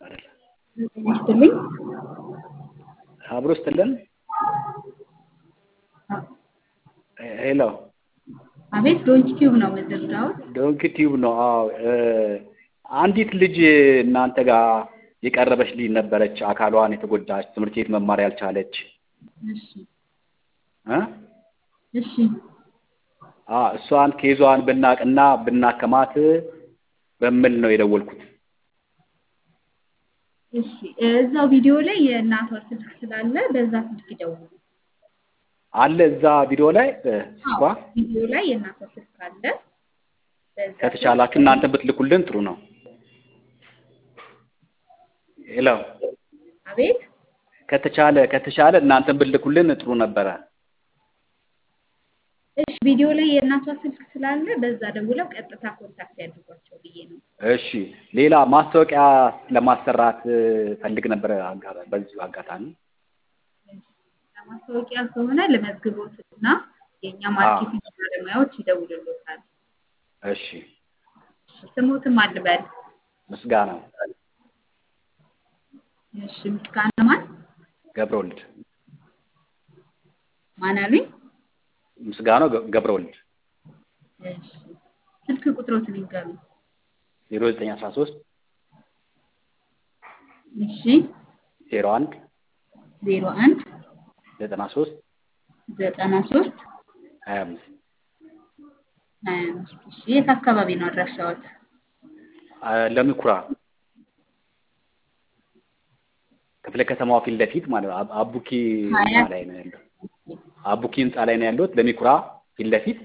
አይደለም ጤና ይስጥልኝ። አብሮ ስትልን ሄሎ አቤት ዶንኪ ቲዩብ ነው የምትረዳው? ዶንኪ ቲዩብ ነው። አዎ አንዲት ልጅ እናንተ ጋር የቀረበች ልጅ ነበረች፣ አካሏን የተጎዳች ትምህርት ቤት መማር ያልቻለች እሺ እ እሺ አ እሷን ኬዟን ብናቅና ብናከማት በሚል ነው የደወልኩት። እሺ እዛው ቪዲዮ ላይ የእናቷ ስልክ ስላለ በዛ ስልክ ይደውሉ። አለ እዛ ቪዲዮ ላይ ስልኳ ቪዲዮ ላይ የእናቷ ስልክ አለ። በዛ ከተቻላችሁ እናንተ ብትልኩልን ጥሩ ነው። ሄሎ አቤት ከተቻለ ከተቻለ እናንተን ብትልኩልን ጥሩ ነበረ። እሺ ቪዲዮ ላይ የእናቷ ስልክ ስላለ በዛ ደውለው ቀጥታ ኮንታክት ያድርጓቸው ብዬ ነው። እሺ ሌላ ማስታወቂያ ለማሰራት ፈልግ ነበረ አጋ- በዚሁ አጋጣሚ ለማስታወቂያ ከሆነ ለመዝግቦት እና የእኛ ማርኬቲንግ ባለሙያዎች ይደውልሎታል። እሺ ስሙትም አልበል። ምስጋና እሺ ምስጋና ማን ገብረወልድ ማን አሉኝ? ምስጋናው ገ- ገብረወልድ እሺ ስልክ ቁጥሮትን ይንገሩ። ዜሮ ዘጠኝ አስራ ሶስት እሺ ዜሮ አንድ ዜሮ አንድ ዘጠና ሶስት ዘጠና ሶስት ሀያ አምስት ሀያ አምስት እሺ የት አካባቢ ነው አድራሻዎት? ለሚኩራ ክፍለ ከተማዋ ፊት ለፊት ማለት ነው። አብ- አቡኪ ህንፃ ሀያት ላይ ነው ያለው። አቡኪ ህንፃ ላይ ነው ያለሁት። ለሚኩራ ፊት ለፊት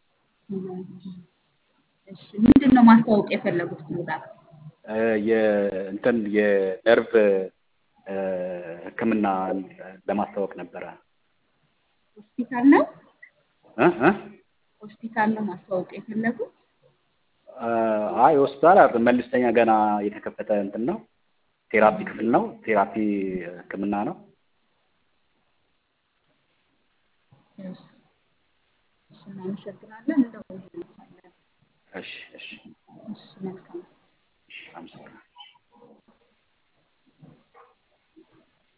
እሺ ምንድን ነው ማስተዋወቅ የፈለጉት ፕሮዳክት? እ፣ የእንትን የነርቭ እ፣ ሕክምና ለማስታወቅ ነበረ። ሆስፒታል ነው እ እ ሆስፒታል ነው ማስተዋወቅ የፈለጉት? እ፣ አይ ሆስፒታል አይደለም፣ መልስተኛ ገና የተከፈተ እንትን ነው። ቴራፒ ክፍል ነው። ቴራፒ ሕክምና ነው። እሺ እሺ እናመሰግናለን። እንደውልልዎታለን። እሺ እሺ